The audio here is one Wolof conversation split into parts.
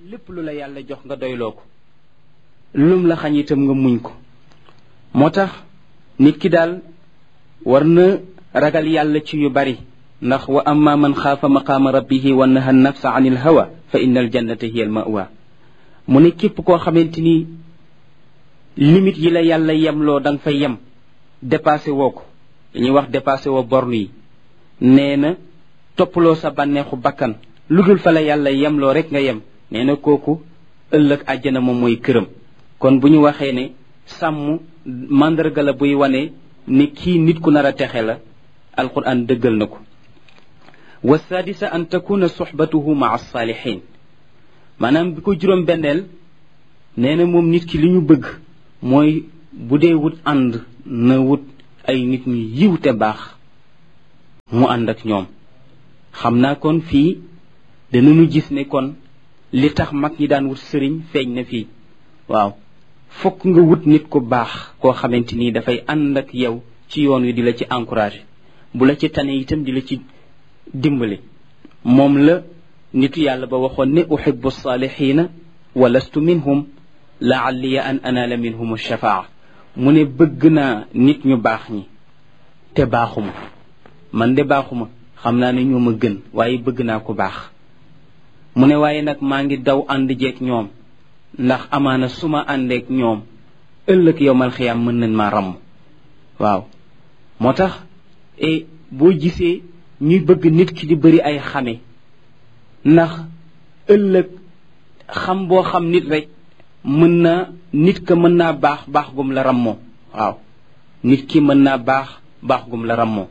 lépp lu la yàlla jox nga doyloo ko lum la xañ itam nga muñ ko moo tax nit ki daal war na ragal yàlla ci yu bari ndax wa amma man xaafa maqaama rabbihi wa naha nafsa an il hawa fa inna al jannata hiya al mawa mu ne képp koo xamante ni limite yi la yàlla yemloo da nga fa yem dépassé woo ko dañuy wax dépassé woo borne yi nee na toppaloo sa bànneexu bakkan lu dul fa la yàlla yemloo rek nga yem nee na kooku ëllëg àjjana moom mooy këram kon bu ñu waxee ne sàmm màndarga la buy wane ni kii nit ku nar a texe la alquran dëggal na ko wa sadisa an takuna suxbatuhu maa alsaalihin maanaam bi ko juróom benneel nee na moom nit ki li ñu bëgg mooy bu dee wut ànd na wut ay nit ñu yiw te baax mu ànd ak ñoom xam naa kon fii danañu gis ne kon li tax mag ñi daan wut sëriñ feeñ na fii waaw fokk nga wut nit ku baax koo xamante ni dafay ànd ak yow ci yoon wi di la ci encouragé bu la ci tane itam di la ci dimbali moom la nitu yàlla ba waxoon ne uhibbu saalihiina wa lastu minhum laalliya an anaala minhum shafaa mu ne bëgg naa nit ñu baax ñi te baaxuma man de baaxuma xam naa ne ñoo ma gën waaye bëgg naa ko baax mu ne waaye nag maa ngi daw ànd jeeg ñoom ndax amaana su ma àndeek ñoom ëllëg yowmal xiyaam mën nañ maa ramm waaw moo tax e boo gisee ñuy bëgg nit ki di bëri ay xame ndax ëllëg xam boo xam nit rek mën na nit ka mën naa baax baax gum la rammoo waaw nit ki mën naa baax baax gum la rammoo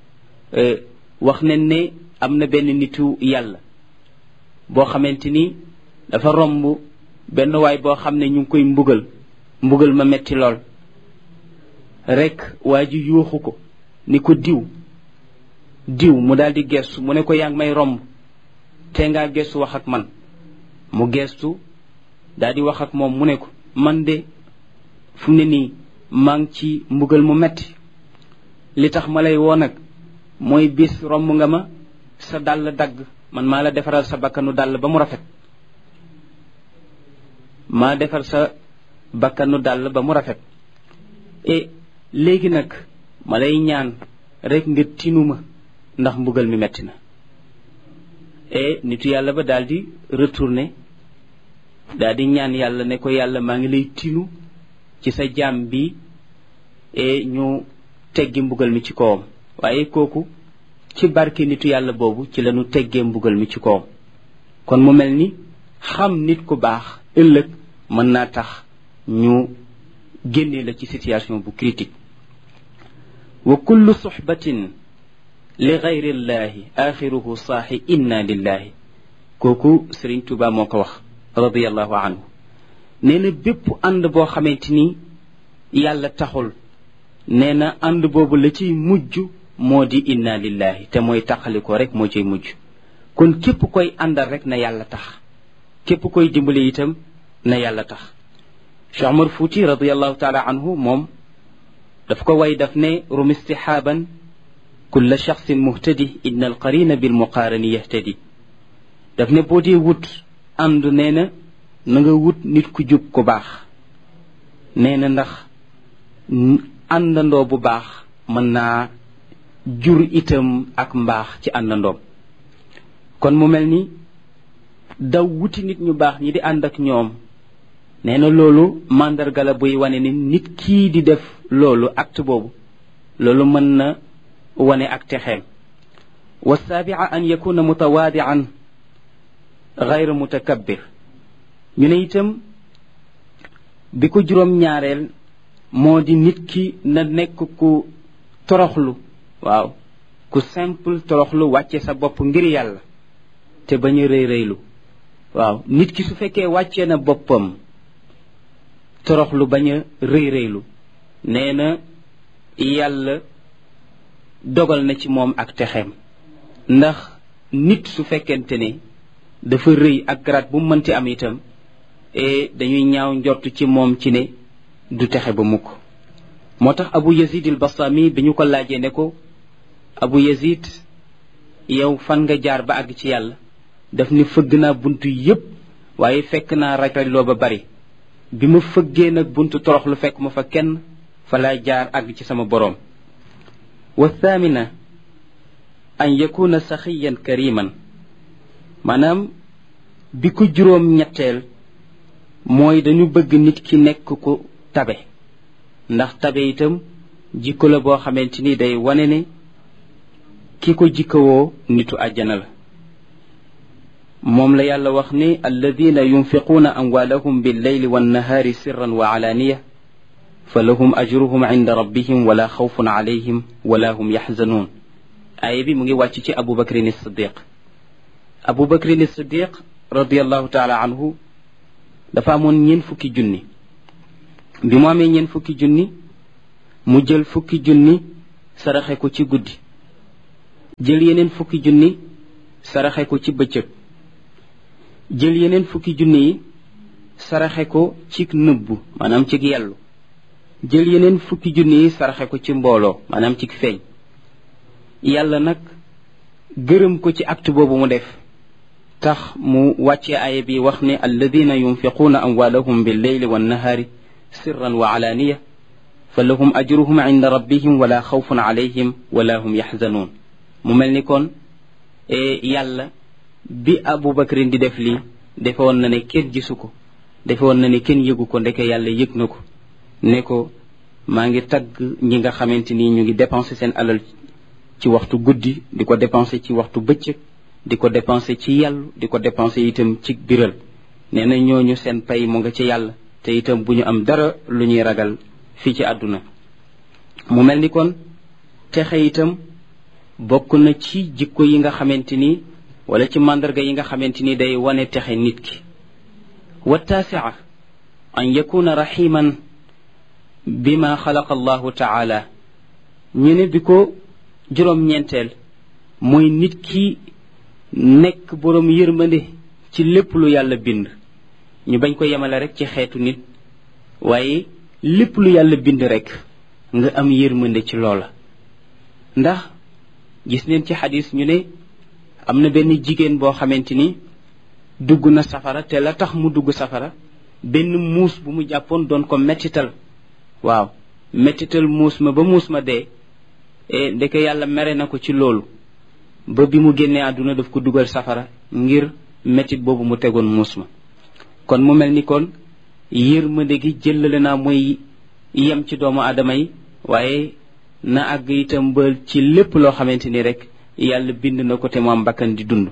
wax nañ ne am na benn nitu yàlla boo xamante ni dafa romb benn waay boo xam ne ñu ngi koy mbugal mbugal ma metti lool rek waa ji yuuxu ko ni ko diw diw mu daal di gestu mu ne ko yaa ngi may romb te ngaa gestu wax ak man mu gestu daal di wax ak moom mu ne ko man de fu mu ne nii maa ngi ci mbugal mu metti li tax ma lay woo nag mooy bis romb nga ma sa dàll dagg man maa la defaral sa bakkanu dàll ba mu rafet maa defar sa bakkanu dàll ba mu rafet e léegi nag ma lay ñaan rek nga tinu ma ndax mbugal mi metti na e nitu yàlla ba daal di retourné daal di ñaan yàlla ne ko yàlla maa ngi lay tinu ci sa jaam bi e ñu teggi mbugal mi ci kawam waaye kooku ci barke nitu yàlla boobu ci lañu teggee mbugal mi ci kawam kon mu mel ni xam nit ku baax ëllëg mën naa tax ñu génne la ci situation bu critique wa kullu suxbatin li gayri llahi axiruhu saaxi inna lillahi kooku sëriñ tuba moo ko wax radiallahu anhu nee na bépp ànd boo xamante ni yàlla taxul nee na ànd boobu la ciy mujj moo di inna lillahi te mooy taqalikoo rek moo ciy mujj kon képp koy àndal rek na yàlla tax képp koy dimbali itam na yàlla tax cheikh omar fouti radiallahu taala anhu moom daf ko way daf ne rum istixaaban kulla shaxsin muhtadi inna alqarina bilmuqaarani yahtadi daf ne boo dee wut ànd nee na na nga wut nit ku jub ku baax nee na ndax àndandoo bu baax mën naa jur itam ak mbaax ci àndandoom kon mu mel ni daw wuti nit ñu baax ñi di ànd ak ñoom nee na loolu màndarga la buy wane ni nit kii di def loolu acte boobu loolu mën na wane ak texeem wa saabia an yakuna mutawaadian gayra mutakabbir ñu ne itam bi ko juróom ñaareel moo di nit ki na nekk ku toroxlu waaw ku simple toroxlu wàcce sa bopp ngir yàlla te bañ a rëy rëylu waaw nit ki su fekkee wàccee na boppam toroxlu bañ a rëy rëylu nee na yàlla dogal na ci moom ak texeem ndax nit su fekkente ne dafa rëy ak garaat bu mënti am itam e dañuy ñaaw njort ci moom ci ne du texe ba mukk moo tax abu yazid al bastami bi ñu ko laajee ne ko abu yazid yow fan nga jaar ba àgg ci yàlla daf ni fëgg naa buntu yépp waaye fekk naa rajloo ba bari bi ma fëggee nag buntu toroxlu fekk ma fa kenn fa laa jaar àgg ci sama boroom wa thamina an yakuna saxiyan kariman maanaam bi ko juróom ñetteel mooy dañu bëgg nit ki nekk ku tabe ndax tabe itam jikko la boo xamante ni day wane ne ki ko jikkawoo nitu àjjana la moom la yàlla wax ni alladina yunfiquuna amwaalahum billeyli wannahaari sirran wa alaaniya fa lahum ajruhum inda rabbihim wala xawfun alayhim wala hum yaxzanuun aaya bi mu ngi wàcc ci abu bakrin siddiq abu bakrin siddiq radiallahu taala anhu dafa amoon ñeen fukki junni bi mu amee ñeen fukki junni mu jël fukki junni saraxe ko ci guddi jël yeneen fukki junni saraxe ko ci bëccëg jël yeneen fukki junni yi saraxe ko ci nëbbu maanaam ci yellu jël yeneen fukki junni yi saraxe ko ci mbooloo maanaam ci feeñ yàlla nag gërëm ko ci acte boobu mu def tax mu wàcce aaya bi wax ne alladina yunfiquuna amwaalahum billeyli wannahaari sirran wa alaaniya fa lahum ajruhum inda rabbihim wala xawfun alayhim wala hum yaxzanuun mu mel ni kon yàlla bi abu bakrin di def lii defe woon na ne kenn gisu ko defe woon na ne kenn yëgu ko ndeke yàlla yëg na ko ne ko maa ngi tagg ñi nga xamante ni ñu ngi dépensé seen alal ci waxtu guddi di ko dépensé ci waxtu bëccëg di ko dépensé ci yàllu di ko dépensé itam ci biral nee na ñooñu seen pay mu nga ci yàlla te itam bu ñu am dara lu ñuy ragal fii ci àdduna mu mel ni kon texe itam bokk na ci jikko yi nga xamante ni wala ci màndarga yi nga xamante ni day wane texe nit ki wa taasia an yakuna raximan bima xalaqa allahu taala ñu ne bi ko juróom-ñeenteel mooy nit ki nekk boroom yërmande ci lépp lu yàlla bind ñu bañ ko yemale rek ci xeetu nit waaye lépp lu yàlla bind rek nga am yërmande ci loola ndax gis neen ci xadis ñu ne am na benn jigéen boo xamante ni dugg na safara te la tax mu dugg safara benn muus bu mu jàppoon doon ko mettital waaw mettital muus ma ba muus ma dee e ndeke yàlla mere na ko ci loolu ba bi mu génnee àdduna daf ko dugal safara ngir mettit boobu mu tegoon muus ma kon mu mel ni kon yërmande gi jëlale naa mooy yem ci doomu aadama yi waaye na àgg itam ba ci lépp loo xamante ni rek yàlla bind na ko te mu am bakkan di dund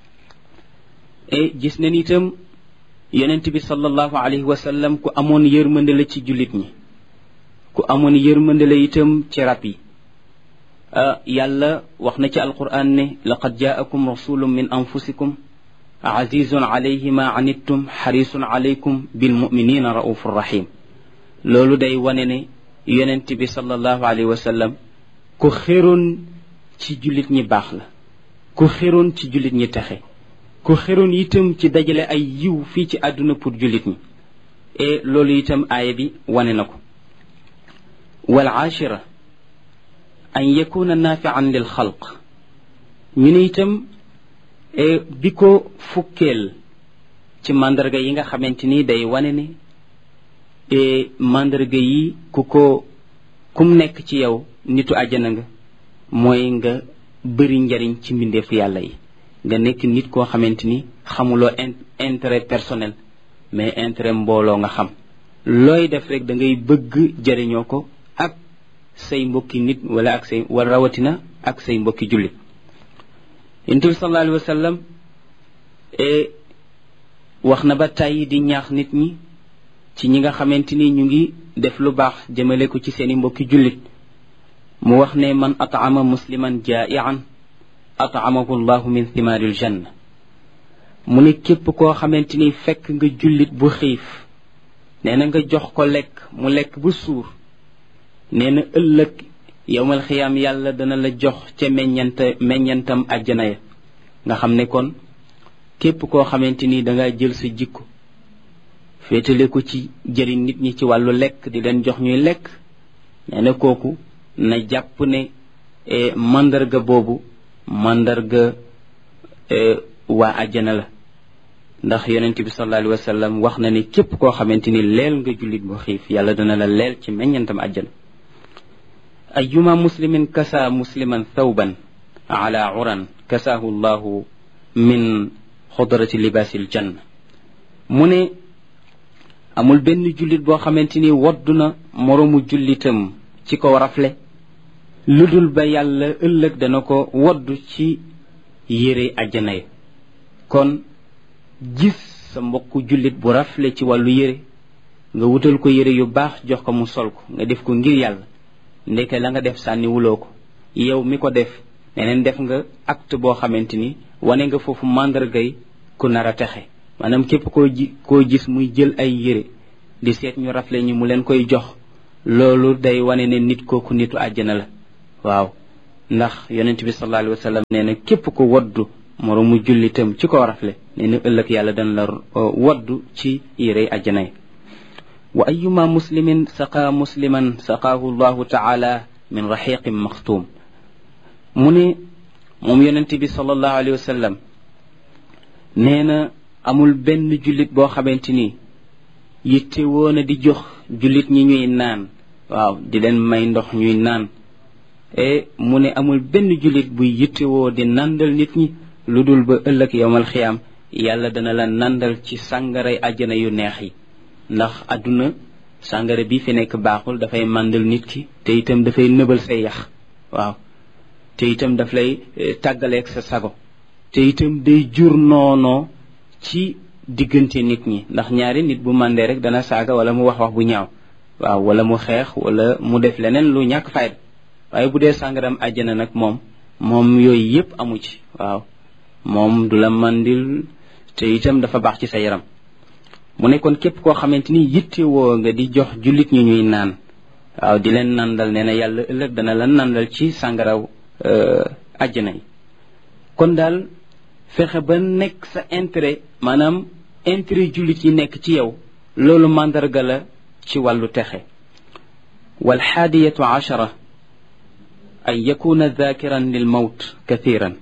e gis nañ itam yonent bi sallallahu alayhi wa sallam ku amoon yërmande la ci jullit ñi ku amoon yërmande la itam ci rab yi yàlla wax na ci alquran ne laqad jaakum rasulun min anfusikum azizun alayhi ma anittum xarisun alaykum bilmuminina raufur rahim loolu day wane ne yonent bi sallallahu alayhi wa sallam ku xéroon ci jullit ñi baax la ku xéroon ci jullit ñi texe ku xéroon itam ci dajale ay yiw fii ci àdduna pour jullit ñi et loolu itam aaya bi wane na ko wal aashira an yakuna naafian lil xalq ñu ne itam bi ko fukkeel ci mandarga yi nga xamante ni day wane ne mandarga yi ku ko kum nekk ci yow nitu àjjana nga mooy nga bëri njariñ ci mbindeefu yàlla yi nga nekk nit koo xamante ni xamuloo intérêt personnel mais intérêt mbooloo nga xam looy def rek da ngay bëgg jariñoo ko ak say mbokki nit wala ak say wala rawatina ak say mbokki jullit yonent bi sallallahu alayhi wa sallam wax na ba tàyyi di ñaax nit ñi ci ñi nga xamante ni ñu ngi def lu baax jëmale ko ci seeni mbokki jullit mu wax ne man at'ama musliman jaa'ian at'amahu llahu min thimaaril janna mu ne képp koo xamante ni fekk nga jullit bu xiif nee na nga jox ko lekk mu lekk bu suur nee na ëllëg yowmal xiyaam yàlla dana la jox ca meññanta meññantam àjjana ya nga xam ne kon képp koo xamante ni danga jël sa jikko féetale ko ci jëriñ nit ñi ci wàllu lekk di leen jox ñuy lekk nee na kooku na jàpp ne mandarga boobu mandarga waa àjjana la ndax yonent bi sallallahu alayhi wa sallam wax na ni képp koo xamante ni leel nga jullit bu xiif yàlla dana la leel ci meññantam àjjana ayuma muslimin kasa musliman thawban ala uran kasaahu llahu min xudrati libaasil janna mu ne amul benn jullit boo xamante ni woddu na moroomu jullitam ci ko rafle lu dul ba yàlla ëllëg dana ko woddu ci yére àjjana yi kon gis sa mbokku jullit bu rafle ci wàllu yére nga wutal ko yére yu baax jox ko mu sol ko nga def ko ngir yàlla ndeke la nga def sànni wuloo ko yow mi ko def neneen def nga acte boo xamante ni wane nga foofu màndargay ku nar a texe maanaam képp koo ji koo gis muy jël ay yére di seet ñu rafle ñi mu leen koy jox loolu day wane ne nit kooku nitu àjjana la waaw ndax yonent bi sallallahu alayhi wa sallam nee na képp ko waddu moroomu jullitam ci ko rafle nee na ëllëg yàlla dana la waddu ci yérey àjjana yi wa ayuma muslimin saqa musliman saqaahu llahu taala min raxiqin maxtuum mu ne moom yonent bi sallallahu alayhi wa sallam nee na amul benn jullit boo xamante ni yitte woon a di jox jullit ñi ñuy naan waaw di leen may ndox ñuy naan e mu ne amul benn jullit buy yittewoo di nandal nit ñi lu dul ba ëllëg yowmal xiyaam yàlla dana la nandal ci sàngaray àjjana yu neex yi ndax àdduna sàngara bi fi nekk baaxul dafay màndal nit ki te itam dafay nëbal say yax waaw te itam daf lay tàggaleeg sa sago te itam day jur noonoo ci diggante nit ñi ndax ñaari nit bu màndee rek dana saaga wala mu wax wax bu ñaaw waaw wala mu xeex wala mu def leneen lu ñàkk fayda waaye bu dee sàngaram àjjana nag moom moom yooyu yépp amu ci waaw moom du la mandil te itam dafa baax ci sa yaram mu ne kon képp koo xamante ni yittewoo nga di jox jullit ñu ñuy naan waaw di leen nandal nee na yàlla ëllëg dana la nandal ci sàngaraw àjjana yi kon daal fexe ba nekk sa intérêt maanaam intérêt jullit yi nekk ci yow loolu màndarga la ci wàllu texe walxaadiyatu achara an yakuna dhakiran lil mawt kathiran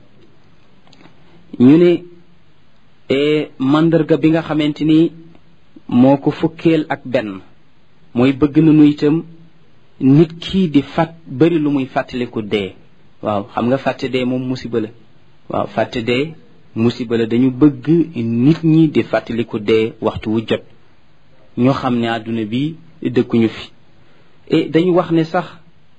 ñu ne mandarga bi nga xamante ni moo ko fukkeel ak benn mooy bëgg nañu itam nit kii di fàtt bari lu muy fàttaliku dee waaw xam nga fàtte dee moom musiba la waaw fàtte dee musiba la dañu bëgg nit ñi di fàttaliku dee waxtu wu jot ñoo xam ne àdduna bi dëkkuñu fi et dañu wax ne sax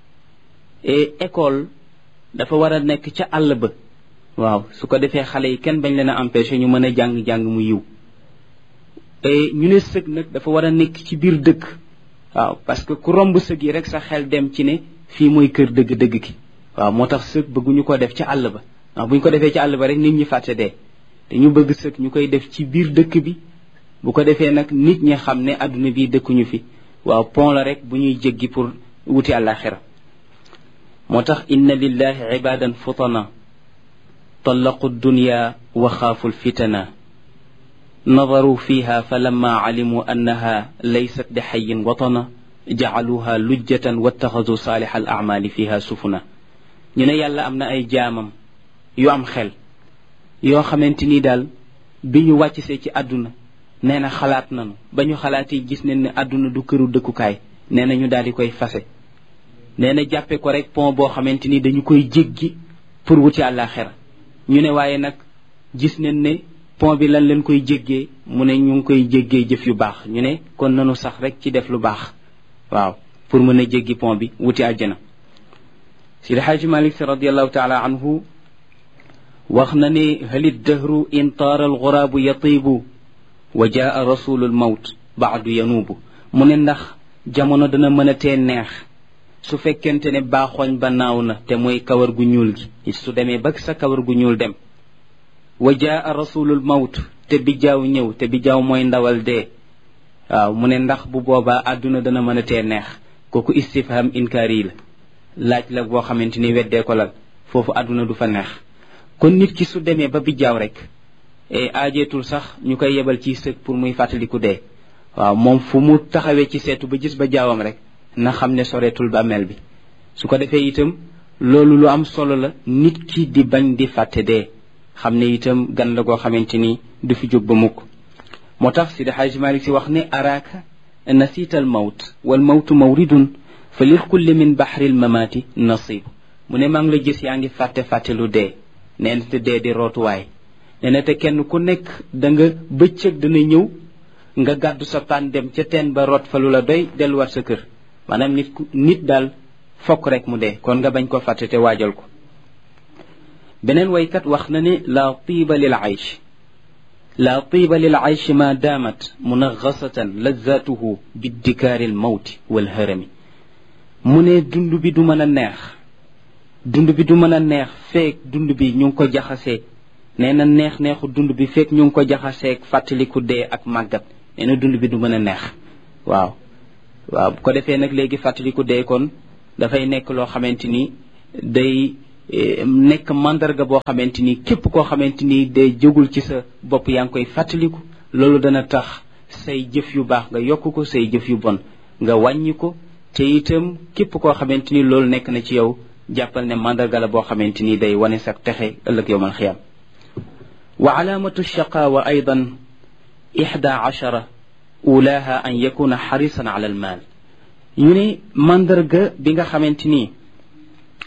école dafa war a nekk ca àll ba waaw su ko defee xale yi kenn bañ leen a empêché ñu mën a jàng-jàng mu yiw ñu ne sëg nag dafa war a nekk ci biir dëkk waaw parce que ku romb sëg yi rek sa xel dem ci ne fii mooy kër dëgg-dëgg ki waaw moo tax sëg bëgguñu ko def ca àll ba waaw bu ñu ko defee ci àll ba rek nit ñi fàtte dee dañu bëgg sëg ñu koy def ci biir dëkk bi bu ko defee nag nit ñi xam ne àdduna bi dëkkuñu fi waaw pont la rek bu ñuy jéggi pour wuti àllaaxira moo tax inna lillahi ibadan futana طلقوا الدنيا وخافوا الفتنا نظروا فيها فلما علموا أنها ليست بحي وطنا جعلوها لجة واتخذوا صالح الأعمال فيها سفنا ñu ne yàlla am na ay jaamam yu am xel yoo xamante ni daal bi ñu wàccsee ci àdduna nee na xalaat nanu ba ñu xalaatee gis nañ ne àdduna du këru dëkkukaay nee na ñu daal di koy fase nee na jàppe ko rek pont boo xamante ni dañu koy jéggi pour wuti àllaaxira ñu ne waaye nag gis nañ ne pont bi lan leen koy jéggee mu ne ñu ngi koy jéggee jëf yu baax ñu ne kon nanu sax rek ci def lu baax waaw pour mën a jéggi pont bi wuti àjjana sidi xaaji malik si radiallahu taala anhu wax na ne halit dahru in taara alxuraabu yatiibu wa jaa rasulu lmawt baadu yanuubu mu ne ndax jamono dana mën a tee neex su fekkente ne baaxooñ ba naaw na te mooy kawar gu ñuul gi su demee ba sa kawar gu ñuul dem wa jaa rasulul mawt te bijaaw ñëw te bijaaw mooy ndawal dee waaw mu ne ndax bu boobaa àdduna dana mën a tee neex kooku istifham inkaari la laaj la boo xamante ni weddee ko lal foofu àdduna du fa neex kon nit ki su demee ba bijaaw rek e aajeetul sax ñu koy yebal ci sëg pour muy fàttaliku dee waaw moom fu mu taxawee ci seetu ba gis ba jaawam rek na xam ne soreetul bàmmeel bi su ko defee itam loolu lu am solo la nit ki di bañ di fàtte dee xam ne itam gan la goo xamante ni du fi jóg ba mukk moo tax sidi xaaji malik si wax ne araaka nasita al mawt wal mawtu mawridun fa lil kulli min baxri l mamaati nasib mu ne maa ngi la gis yaa ngi fàtte fàtte lu dee nee na te dee di rootuwaay nee na te kenn ku nekk da nga bëccëg dana ñëw nga gàddu sa paan dem ca teen ba root fa lu la doy delluwaat sa kër maanaam nit ku nit daal fokk rek mu dee kon nga bañ ko fàtte te waajal ko beneen waykat wax na ne la tiiba lil aysh la tiiba lil aysh ma daamat munaxasatan lazatuhu biddikaari l mawti wal hërami mu ne dund bi du mën a neex dund bi du mën a neex feek dund bi ñu ngi ko jaxasee nee na neex neexu dund bi feek ñu ngi ko jaxaseeg fàttaliku dee ak màggat nee na dund bi du mën a neex waaw waaw bu ko defee nag léegi fàttaliku dee kon dafay nekk loo xamante ni day nekk mandarga boo xamante ni képp koo xamante ni day jógul ci sa bopp yaa ngi koy fàttaliku loolu dana tax say jëf yu baax nga yokk ko say jëf yu bon nga wàññi ko te itam képp koo xamante ni loolu nekk na ci yow jàppal ne mandarga la boo xamante ni day wane sa texe ëllëg yowmal xiyam wa alaamatu shaqaawa aydan ixda achara ulaha an yakuna xarisan ala almaal ñu ne mandarga bi nga xamante ni